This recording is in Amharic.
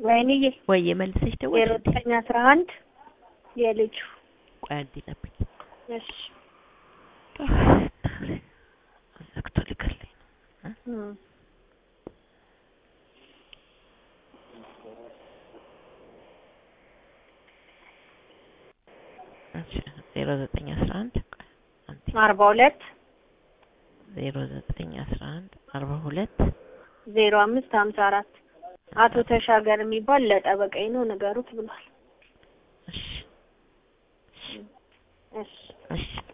ወይንዬ ወይ መልሰሽ ዜሮ ደወልሽ እንዴ? ዘጠኝ አስራ አንድ የልጁ ቆይ አንዴ ጠብቂ። እሺ ዘግቶ ሊገለኝ ነው። እም። እሺ ዜሮ ዘጠኝ አስራ አንድ ቆይ አንዴ አርባ ሁለት ዜሮ ዘጠኝ አስራ አንድ አርባ ሁለት ዜሮ አምስት ሀምሳ አራት አቶ ተሻገር የሚባል ለጠበቃዬ ነው ንገሩት ብሏል። እሺ እሺ እሺ